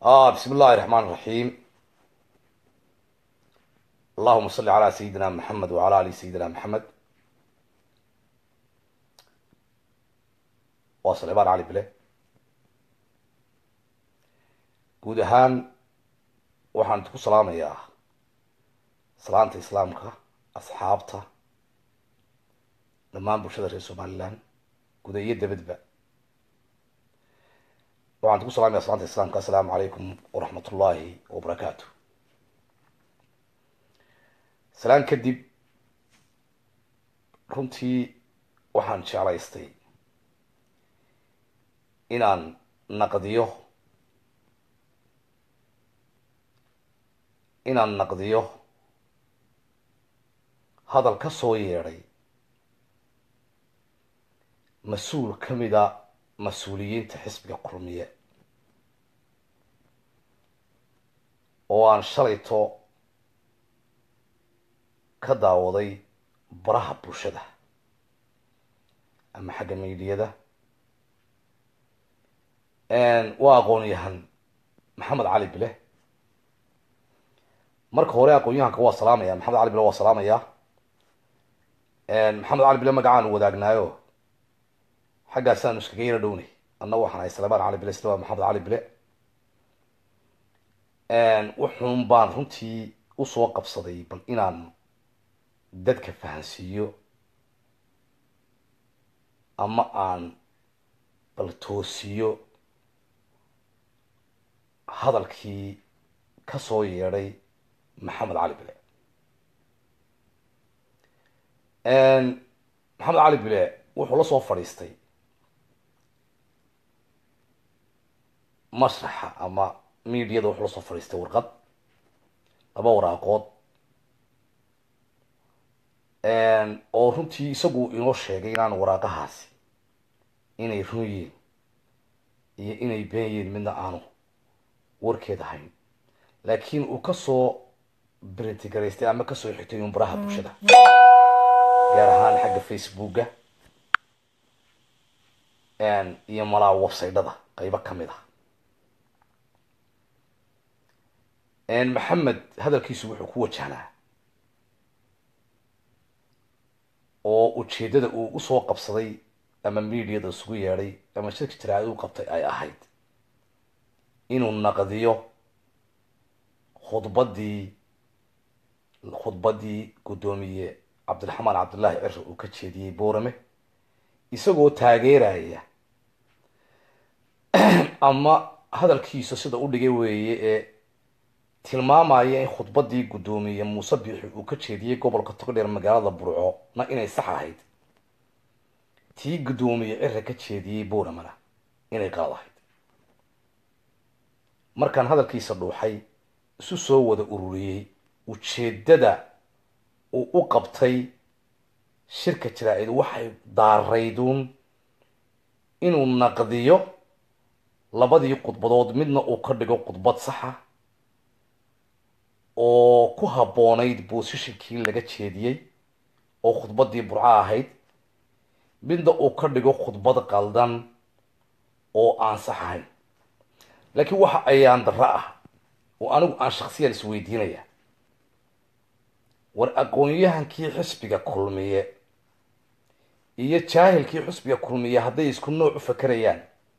بسم الله الرحمن الرحيم اللهم صل على سيدنا محمد وعلى آل سيدنا محمد waa saleebaan cali bile guud ahaan waxaan ku salaamayaa salaanta islaamka asxaabta dhammaan bulshada reer somaliland guda iyo dabadba waxaan ku salamaya salaanta islaamka assalaamu calaykum waraxmat ullaahi wabarakaatu salaan kadib runtii waxaan jeclaystay inaan naqdiyo inaan naqdiyo hadal ka soo yeedhay mas-uul ka mida mas-uuliyiinta xisbiga kulmiye oo aan shalayto ka daawaday baraha bulshada ama xagga meydiyada waa aqoon-yahan maxamed cali bile marka hore aqoon-yahanka waa salaamaya maxamed cali bile waa salaamaya maxamed cali bile magacaanu wadaagnaayo xaggaasaanu iskaga yaro dhownay anna waxaan ahay salebaan cali bile sida waa maxamed cali bile wuxuun baan runtii usoo qabsaday bal inaan dadka fahansiiyo ama aan bal toosiyo hadalkii ka soo yeedhay maxamed cali bile maxamed cali bile wuxuu la soo fadhiistay mashraxa ama mediada wuxuu la soo fadhiistay warqad laba waraaqood oo runtii isagu inoo sheegay inaan waraaqahaasi inay run yihiin iyo inay been yihiin midna aanu warkeed ahayn laakiin uu kasoo brintigaraystay ama kasoo xigtay un baraha bulshada gaar ahaan xagga facebooka iyo malaa websaydyada qeybo kamid ah maxamed hadalkiisu wuxuu ku wajahnaa oo ujeedada uu usoo qabsaday ama mediada isugu yeedhay ama shirka jaraa'id u qabtay ay ahayd inuu naqdiyo khudbaddii khudbaddii guddoomiye cabdiraxmaan cabdullaahi ciro uu ka jeediyey boorame isagoo taageeraya ama hadalkiisa sida u dhigay weeye ee tilmaamaya in khudbaddii guddoomiye muuse biixi uu ka jeediyey gobolka togdheer magaalada burco na inay sax ahayd tii guddoomiye cira ka jeediyey booramana inay qalad ahayd markaan hadalkiisa dhuuxay isu soo wada ururiyey ujeeddada uu u qabtay shirka jaraa-id waxay daarayduun inuu naqdiyo labadii khudbadood midna uu ka dhigo khudbad saxa oo ku habboonayd boosishinkii laga jeediyey oo khudbaddii burco ahayd midna uu ka dhigo khudbad qaldan oo aan sax ahayn laakiin waxa ayaan darro ah oo anigu aan shaksiyan isweydiinaya war aqoon-yahankii xisbiga kulmiye iyo jaahilkii xisbiga kulmiye hadday isku nooc u fakerayaan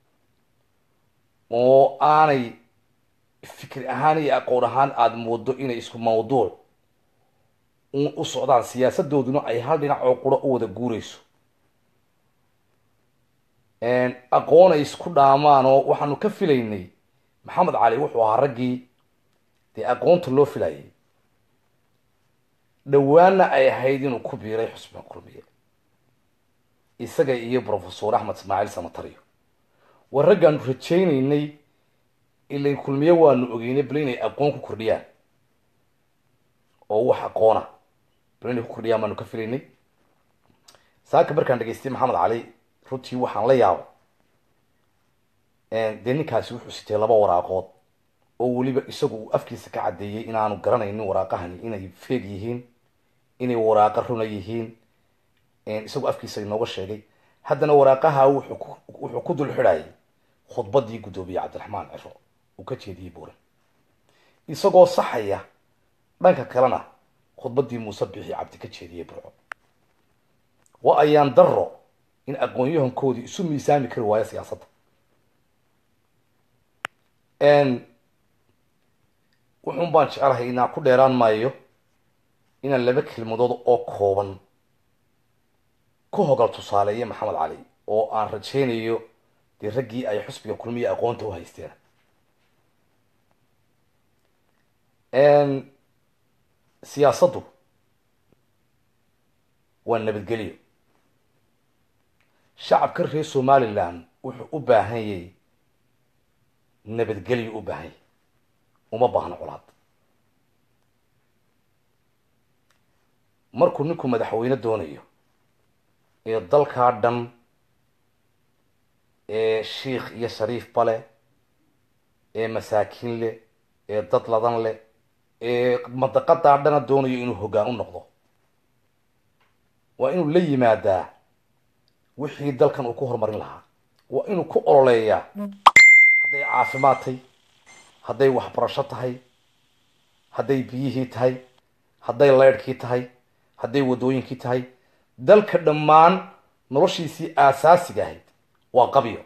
oo aanay fikir ahaan iyo aqoon ahaan aada moodo inay isku mawduuc u socdaan siyaasadooduna ay hal dhinac oo quro u wada guureyso aqoon ay isku dhaamaan oo waxaanu ka filaynay maxamed cali wuxuu ahaa raggii dee aqoonta loo filayay dhowaanna ay ahayd inuu ku biiray xusbiga kulmiye isaga iyo profesor axmed ismaaciil samatariyo war raggaanu rajaynaynay ilain kulmiye waanu ogeynay bal inay aqoon ku kordhiyaan oo wax aqoona bal inay ku kordhiyaan baanu ka filaynay saaka markaan dhegeystay maxamed cali runtii waxaan la yaaba dee ninkaasi wuxuu sitay laba waraaqood oo weliba isagu uu afkiisa ka caddeeyey inaanu garanaynin waraaqahani inay feeg yihiin inay waraaqa runa yihiin isagoo afkiisa inooga sheegay haddana waraaqaha wuxuu ku wuxuu ku dul xidhayay khudbadii guddoomiye cabdiraxmaan ciro uu ka jeediyey buuran isagoo saxaya dhanka kalena khudbaddii muuse bixi cabdi ka jeediyey burco waa ayaan daro in aqoon-yahankoodii isu miisaami kari waayo siyaasadda wuxuun baan jecelahay inaan ku dheeraan maayo inaan laba kelmadood oo kooban ku hogal tusaaleeya maxamed cali oo aan rajaynayo dee raggii ay xusbiga kulmiya aqoonta u haysteen siyaasaddu waa nabadgelyo shacabka reer somalilan wuxuu u baahan yay nabadgelyo u baahan yay uma baahno colaad markuu ninku madaxweyne doonayo ee dalkaa dhan ee shiikh iyo shariifba leh ee masaakiin leh ee dad ladan leh ee madaqadaa dhana doonayo inuu hoggaan u noqdo waa inuu la yimaadaa wixii dalkan uu ku horumarin lahaa waa inuu ku ololeeyaa hadday caafimaad tahay hadday waxbarasho tahay hadday biyihii tahay hadday leydhkii tahay hadday waddooyinkii tahay dalka dhammaan noloshiisii aasaasiga ahayd waa qabyo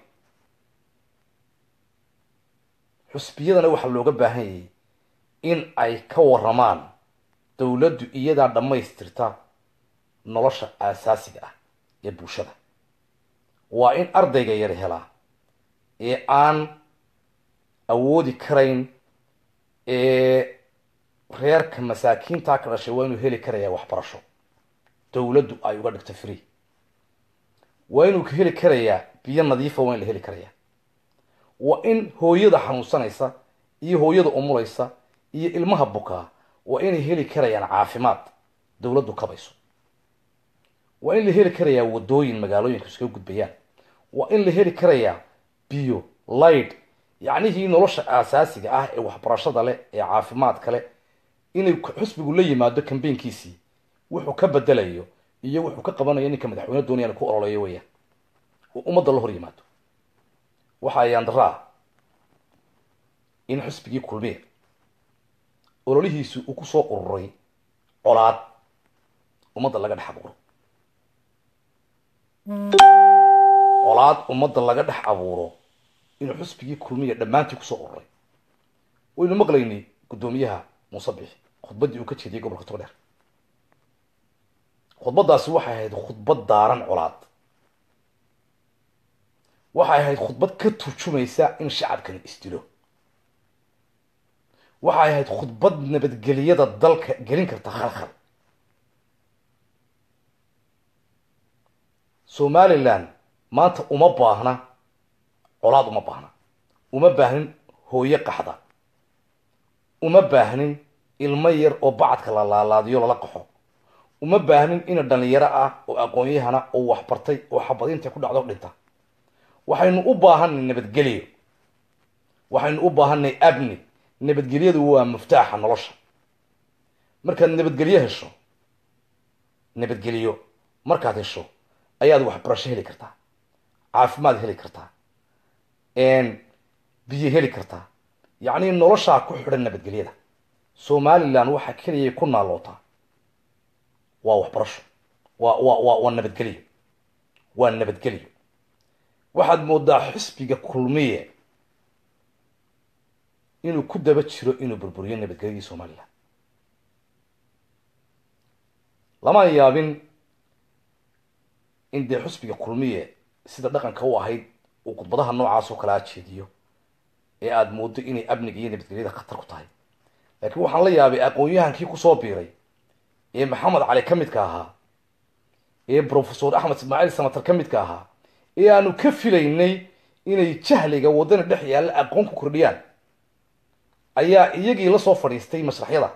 xusbiyadana waxaa looga baahan yayay in ay ka waramaan dowladdu iyadaa dhammaystirta nolosha aasaasiga ah ee bulshada waa in ardayga yar helaa ee aan awoodi karayn ee reerka masaakiintaa ka dhashay waa inuu heli karayaa waxbarasho dowladdu ay uga dhigto free waa inuu ka heli karayaa biyo nadiifa waa in la heli karayaa waa in hooyada xanuunsanaysa iyo hooyada umulaysa iyo ilmaha bukaa waa inay heli karayaan caafimaad dowladdu kabayso waa in la heli karayaa waddooyin magaalooyinka iskaga gudbayaan waa in la heli karayaa biyo light yacnihii nolosha aasaasiga ah ee waxbarashada leh ee caafimaadka leh inay xusbigu la yimaado kambeynkiisii wuxuu ka bedelayo iyo wuxuu ka qabanayo ninka madaxweyne doonayaan ku ololeeyo weeyaan oo ummadda la hor yimaado waxa ayaan daraa in xusbigii kulmiya ololihiisu uu kusoo ururay colaad ummadda laga dhex abuuro colaad ummadda laga dhex abuuro inuu xusbigii kulmiya dhammaantii kusoo ururay waynu maqlaynay guddoomiyaha muuse bixi khudbaddii uu ka jeediyey gobolka togdheer khudbaddaasi waxay ahayd khudbad daaran colaad waxay ahayd khudbad ka turjumaysa in shacabkani isdilo waxay ahayd khudbad nabadgeliyada dalka gelin karta khalkhal somalilan maanta uma baahna colaad uma baahna uma baahnin hooye qaxda uma baahnin ilmo yar oo bacadka la laalaadiyo lala qaxo uma baahnin ina dhalinyaro ah oo aqoon-yahana oo waxbartay oo xabadinta ku dhacdo dhinta waxaynu u baahanay nabadgelyo waxaynu u baahanay abni nabadgelyadu waa muftaaxa nolosha markaad nabadgelyo hesho nabadgelyo markaad hesho ayaad waxbarasho heli kartaa caafimaad heli kartaa biyo heli kartaa yacni noloshaa ku xidhan nabadgelyada somalilan waxaa keliyay ku naalootaa waa waxbarasho waa waa waa waa nabadgelyo waa nabadgelyo waxaad moodaa xisbiga kulmiye inuu ku daba jiro inuu burburiyo nabadgelyadii somalilan lama yaabin in dee xusbiga kulmiye sida dhaqanka u ahayd uu khudbadaha noocaas oo kalaa jeediyo ee aada moodo inay amniga iyo nabadgelyada khatar ku tahay laakiin waxaan la yaabay aqoon-yahankii kusoo biiray ee maxamed cali ka midka ahaa ee profesor axmed ismaaciil samatar ka midka ahaa ee aanu ka filaynay inay jahliga waddana dhex yaalla aqoon ku kordhiyaan ayaa iyagii la soo fadhiistay mashraxyada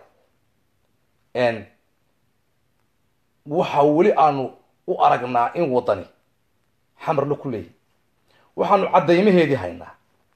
waxa weli aanu u aragnaa in waddani xamarla ku leeyahy waxaanu caddaymaheedii haynaa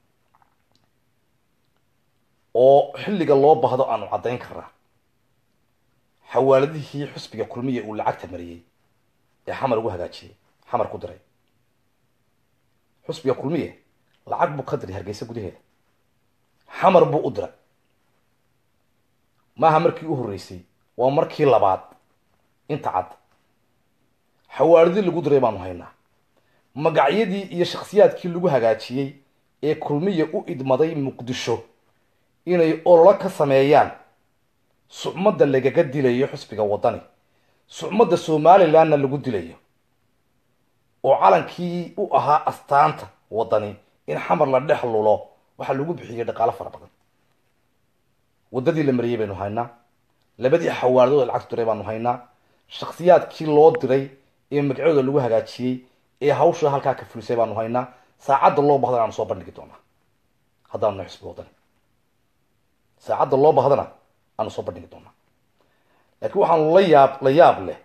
oo xilliga loo baahdo aanu caddayn karnaa xawaaladihii xusbiga kulmiya uu lacagta mariyey ee xamar ugu hagaajiyey xamar ku diray xusbiga kulmiye lacag buu ka diray hargeysa gudaheeda xamar buu u diray maaha markii u horreysay waa markii labaad inta cad xawaaridii lagu diray baanu haynaa magacyadii iyo shakhsiyaadkii lagu hagaajiyey ee kulmiya u idmaday muqdisho inay ololo ka sameeyaan sucmadda lagaga dilayo xusbiga waddani sucmadda somalilandna lagu dilayo oo calankii u ahaa astaanta waddani in xamar la dhex lulo waxaa lagu bixiyey dhaqaalo fara badan waddadii la mariyey baynu haynaa labadii xawaaridood ee lacagtu diray baanu haynaa shakhsiyaadkii loo diray ee magacyadooda lagu hagaajiyey ee hawsha halkaa ka fulisay baanu haynaa saacadda loo bahdana aanu soo bandhigi doonaa haddaanu nahay xusbi waddani saacadda loo bahdana aanu soo bandhigi doonaa laakiin waxaanu la yaab la yaab leh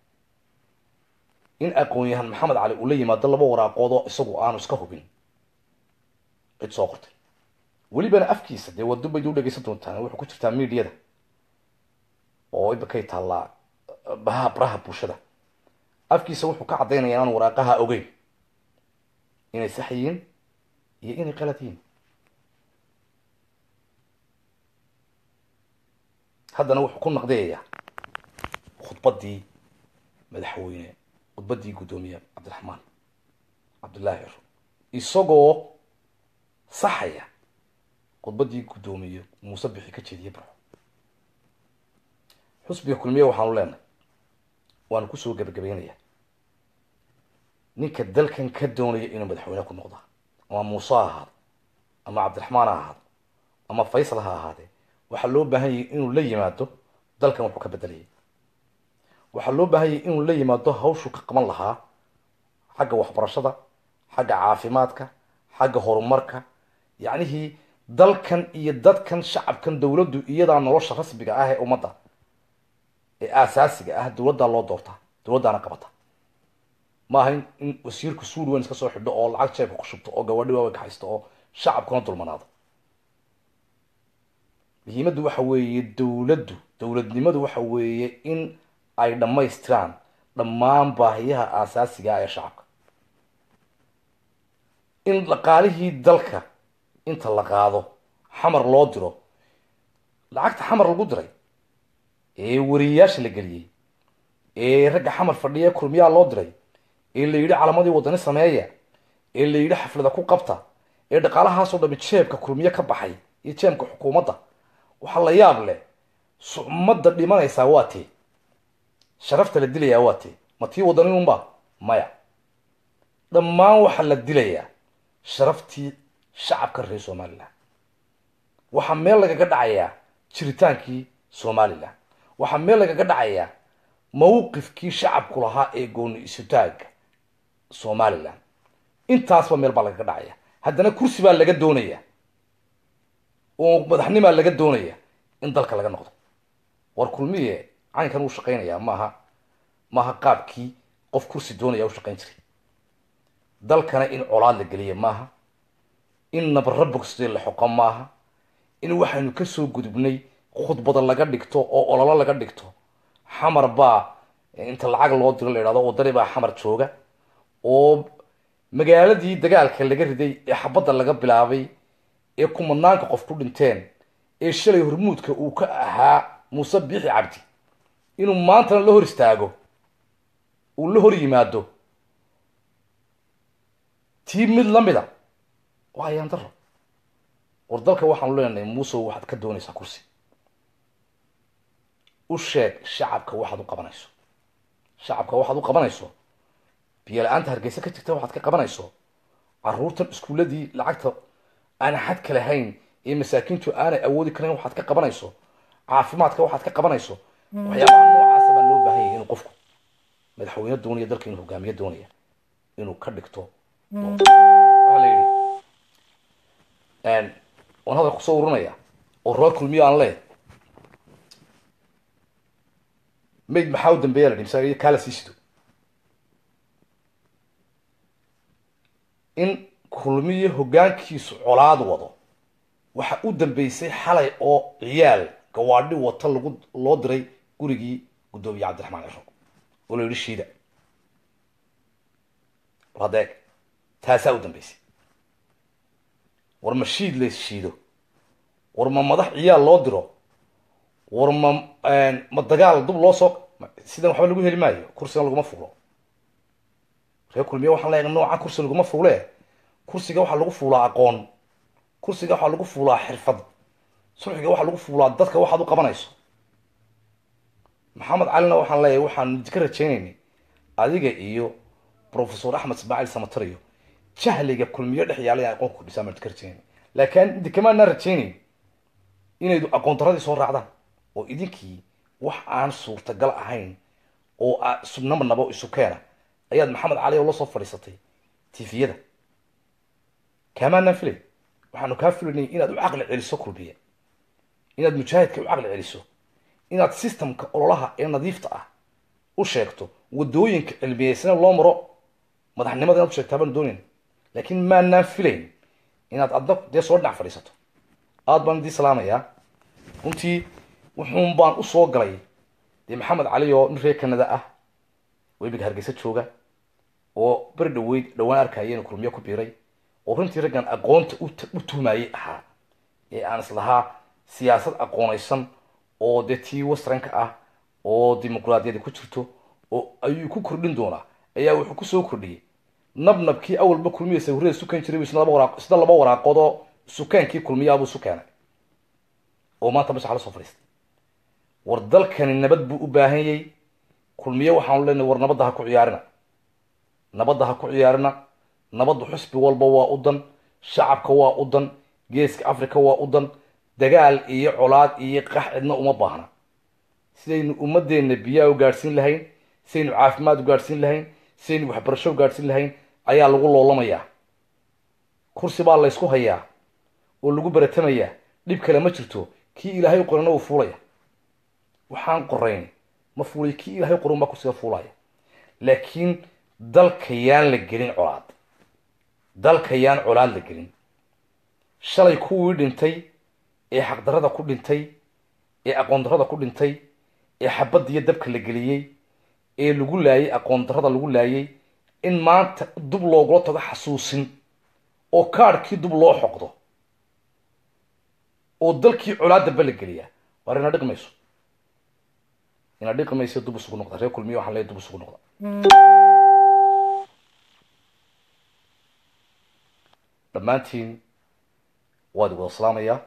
in aqoon-yahan maxamed cali uu la yimaado laba waraaqood oo isagu aanu iska hubin cid soo qortay welibana afkiisa dee wado bayd u dhegeysan doontaan wuxuu ku jirtaa mediada oo imikay taallaa baha baraha bulshada afkiisa wuxuu ka caddaynaya inaan waraaqaha ogeyn inay sax yihiin iyo inay qalad yihiin haddana wuxuu ku naqdiyayaa khudbaddii madaxweyne khudbaddii guddoomiye cabdiraxmaan cabdullaahi ciro isagoo saxaya khudbaddii guddoomiye muuse bixi ka jeediye barxo xusbiga kulmiye waxaanu leenahay waanu kusoo gebagabaynayaa ninka dalkan ka doonaya inuu madaxweyne ku noqda ama muuse ha ahaado ama cabdiraxmaan ha ahaado ama faysal ha ahaadee waxaa loo baahan yahay inuu la yimaado dalkan wuxuu ka bedelayay waxaa loo baahan yahay inuu la yimaado hawshuu ka qaban lahaa xagga waxbarashada xagga caafimaadka xagga horumarka yacnihii dalkan iyo dadkan shacabkan dowladdu iyadaa nolosha rasmiga ah ee ummadda ee aasaasiga ah dowladdaa loo doortaa dowladdaana qabata maaha in in wasiirku suud weyn iska soo xidho oo lacag jeebka ku shubto oo gabadhi waaweyn ka haysto oo shacabkuna dulmanaado muhiimaddu waxa weeye dowladdu dowladnimadu waxa weeye in ay dhammaystiraan dhammaan baahiyaha aasaasiga ah ee shacabka in dhaqaalihii dalka inta la qaado xamar loo diro lacagta xamar lagu diray ee wariyayaasha la geliyey ee ragga xamar fadhiya kulmiyaa loo diray ee la yidhi calamadii waddani sameeya ee la yidhi xaflada ku qabta ee dhaqaalahaasoo dhami jeebka kulmiye ka baxay iyo jeebka xukuumadda waxaa la yaab leh sucmadda dhimanaysaa waa tee sharafta la dilayaa waa tee ma tii waddani unba maya dhammaan waxaa la dilayaa sharaftii shacabka reer somalilan waxaa meel lagaga dhacayaa jiritaankii somalilan waxaa meel lagaga dhacayaa mawqifkii shacabku lahaa ee gooni isutaaga somalilan intaasba meel baa lagaga dhacaya haddana kursi baa laga doonaya oo madaxnimaa laga doonaya in dalka laga noqdo war kulmiye caynkan uu shaqaynayaa maaha maaha qaabkii qof kursi doonaya u shaqayn jiray dalkana in colaad la geliya maaha in nabara bogsdee la xoqo maaha in waxaynu kasoo gudubnay khudbada laga dhigto oo ololo laga dhigto xamar baa inta lacag loo diro la idhahdo waddani baa xamar jooga oo magaaladii dagaalka laga riday ee xabadda laga bilaabay ee kumanaanka qof ku dhinteen ee shalay hormuudka uu ka ahaa muuse biixi cabdi inuu maantana la hor istaago uu la hor yimaado tii mid lamida waa ayaan daro war dalka waxaanu leenahay muusow waxaad ka doonaysaa kursi u sheeg shacabka waxaad u qabanayso shacabka waxaad u qabanayso biyo la-aanta hargeysa ka jirta waxaad ka qabanayso caruurtan iskuuladii lacagta aan xadka lahayn ee masaakiintu aanay awoodi karayn waxaad ka qabanayso caafimaadka waxaad ka qabanayso waxyaabaha noocaasa baa loo baahan yahay inuu qofku madaxweyne doonaya dalka inuu hogaamiye doonaya inuu ka dhigto waxaa la yidhi waan hadal kusoo urinaya oo roor kulmiyo aan leeh mayd maxaa u dambeeya la dhi masa kaala sii sido in kulmiyo hoggaankiisu colaad wado waxa u dambeysay xalay oo ciyaal gawaadhi wata lagu loo diray gurigii guddoomiye cabdiraxmaan ciro oo la yidhi shiida war haddeeg taasaa u dambeysay war ma shiid lays shiido war ma madax ciyaal loo diro war ma ma dagaal dub loo soo sidan waxba lagu heli maayo kursigan laguma fuulo reer kulmiye waxaan leeyahay nooca kursi laguma fuule kursiga waxaa lagu fuulaa aqoon kursiga waxaa lagu fuulaa xirfad sulxiga waxaa lagu fuulaa dadka waxaad u qabanayso maxamed calina waxaan leeyahay waxaan ka rajaynaynay adiga iyo professor axmed ismaaciil samatariyo jahliga kulmiyo dhex yaalay aqoonka kudhisaa maan ka rajaynay laakiin idi kamaanaa rajaynayn inaydu aqoon daradii soo raacdaan oo idinkii wax aan suurtagal ahayn oo subnaba nabo isu keena ayaad maxamed cali oo la soo fadhiisatay tifiyada kaamaanaan filay waxaanu kaa filaynay inaad u caqli celiso kulmiye inaad mujaahidka u caqli celiso inaad systemka ololaha ee nadiifta ah u sheegto wadooyinka cilmiyeysana loo maro madaxnimada inaad u sheegtaa baanu doonayn laakiin maanaan filayn inaad adna dee soo dhinac fadhiisato aada baan idii salaamayaa runtii wuxuun baan usoo galay dee maxamed cali oo nin reer canada ah oo imika hargeysa jooga oo beri dhaweyd dhawaan arkaya inuu kulmiyo ku biiray oo runtii raggan aqoonta u tuhmaayey ahaa ee aan islahaa siyaasad aqoonaysan oo dee tii westranka ah oo dimuqraadiyadi ku jirto oo ayuu ku kordhin doonaa ayaa wuxuu kusoo kordhiyey nabnabkii awalba kulmiya sawirada sukan jiray isna laba waraaq isna laba waraaqood oo sukaankii kulmiyaabuu isu keenay oo maanta mashax la soo fadhiistay war dalkani nabad buu u baahan yay kulmiye waxaanu leenahay war nabadda ha ku ciyaarina nabadda ha ku ciyaarina nabaddu xusbi walba waa u dan shacabka waa u dan geeska africa waa u dan dagaal iyo colaad iyo qax cidna uma baahna sidaynu ummadeenna biyaha u gaadhsiin lahayn sidaynu caafimaad u gaadhsiin lahayn sidaynu waxbarasho u gaadhsiin lahayn ayaa lagu loolamayaa kursi baa laysku hayaa oo lagu baratamayaa dhib kale ma jirto kii ilaahay qorana uu fuulaya waxaan qorayn ma fuulay kii ilaahay qoran baa kursiga fuulaya laakiin dalka yaan la gelin colaad dalka yaan colaad la gelin shalay kuwii dhintay ee xaqdarada ku dhintay ee aqoon darada ku dhintay ee xabadda iyo dabka la geliyey ee lagu laayay aqoon darada lagu laayay in maanta dub loogula tago xasuusin oo kaadhkii dub loo xoqdo oo dalkii colaadaba la geliyaa waar ina dhiqmayso ina dhiqmayso dub isugu noqda reer kulmiya waxaan leeyahay dub isugu noqda dhammaantiin waad wada salaamayaa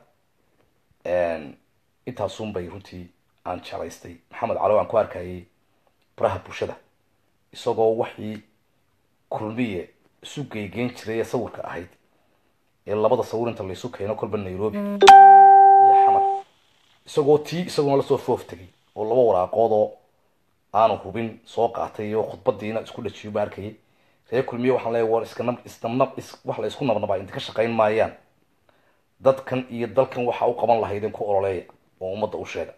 intaasun bay runtii aan jeclaystay maxamed calo aan ku arkayay baraha bulshada isagoo waxii kulmiye isu geygeyn jiray ee sawirka ahayd ee labada sawir inta laysu keeno kolba nairobi iyo xamar isagoo tii isaguna lasoo foof tegay oo laba waraaqood oo aanu hubin soo qaatay oo khudbadiina isku dhajiyo ba arkayay reer kulmiye waxaan leeyahay war iska nab isnabnab is wax la isku nabnabaa inta ka shaqayn maayaan dadkan iyo dalkan waxa u qaban lahaydeen ku ololeeya oo ummadda u sheega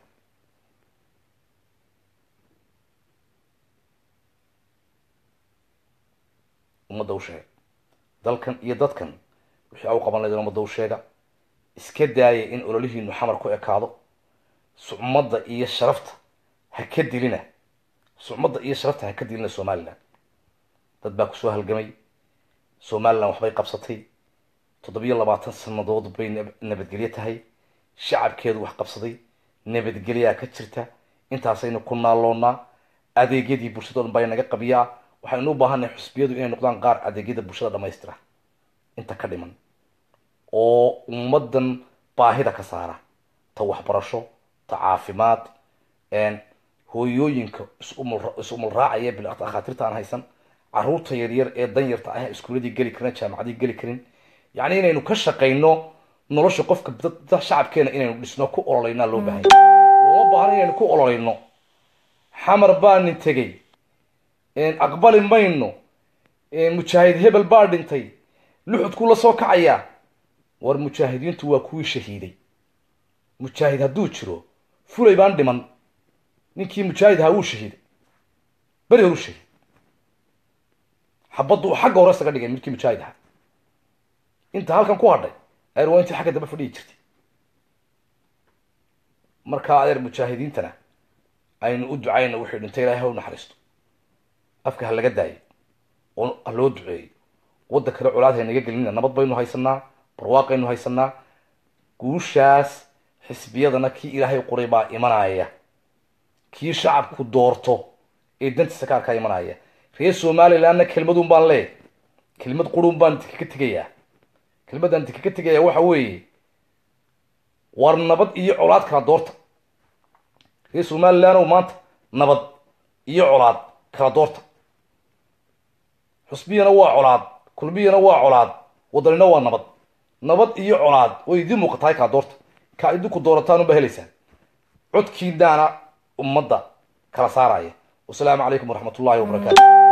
ummadda u sheega dalkan iyo dadkan wixii a u qaban lahaydeen ummadda u sheega iska daaya in ololihiinu xamar ku ekaado sucmadda iyo sharafta ha ka dilina sucmadda iyo sharafta ha ka dilina somalilan dad baa kusoo halgamay somalilan waxbay qabsatay toddobiyo labaatan sanadood bay nabadgelyo tahay shacabkeedu wax qabsaday nabadgelyaa ka jirta intaasaynu ku naaloonaa adeegyadii bulshada o dhan baa naga qabiyaa waxaynu u baahannahay xusbiyadu inay noqdaan qaar adeegyada bulshada dhamaystira inta ka dhiman oo ummadan baahida ka saara ta waxbarasho ta caafimaad hooyooyinka is-umul raacaya bilakhaatiirta aan haysan caruurta yaryar ee danyarta ah iskuuladii geli karin jaamacadii geli karin yacni inaynu ka shaqayno nolosha qofka dad shacabkeena inaynu dhisno ku ololeynaa loo baahanya looma baahna inaynu ku ololeyno xamar baa nin tegey aqbali mayno mujaahid hebel baa dhintay luxudkuu la soo kacayaa war mujaahidiintu waa kuwii shahiiday mujaahid hadduu jiro fulay baan dhiman ninkii mujaahid ahaa wuu shahiiday beri horu shahiid xabaddu uu xagga hore isaga dhigay midkii mujaahid ahaa inta halkan ku hadhay adeer waa intii xagga dambe fadhiyi jirtay markaa adeer mujaahidiintana aynu u ducayno wixii dhintay ilahay ha u naxariisto afka ha laga daayo oo ha loo duceeyo wadda kale colaad haynaga gelinina nabad baynu haysanaa barwaaqaynu haysanaa guushaas xisbiyadana kii ilaahay qoray baa imanaya kii shacabku doorto ee dantiisa kaarkaa imanaya reer somalilandna kelmadun baan leeyahy kelmad qurun baan dikaga tegayaa kelmadaan dikaga tegaya waxa weeye war nabad iyo colaad kala doorta reer somalilandow maanta nabad iyo colaad kala doorta xusbiyana waa colaad kulmiyana waa colaad wadanina waa nabad nabad iyo colaad way idiin muuqatahay kala doorta kaa idinku doorataan unbaa helaysaan codkiinaana ummadda kala saaraya wasalaamu calaykum waraxmat ullahi wabarakaatu